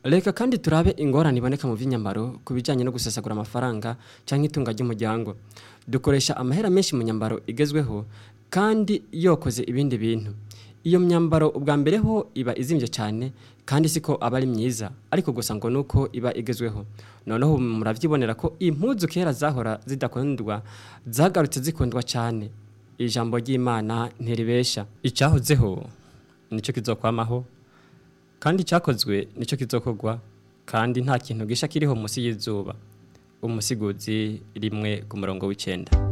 reka kandi turabe ingorane iboneka mu by'inyambaro ku bijyanye no gusesagura amafaranga cyangwa itunga ry'umuryango dukoresha amahera menshi mu nyambaro igezweho kandi yokoze ibindi bintu iyo myambaro ubwa mbere ho iba izimbye cyane kandi siko aba ari myiza ariko gusa ngo nuko iba igezweho noneho murabyibonera ko impuzu kera zahora zidakundwa zagarutse zikundwa cyane ijambo ry'imana ntiribesha icyahozeho nicyo kizokwamaho kandi icyakozwe nicyo kizokorwa kandi nta kintu gisha kiriho munsi y'izuba umusiguzi rimwe ku murongo w'icyenda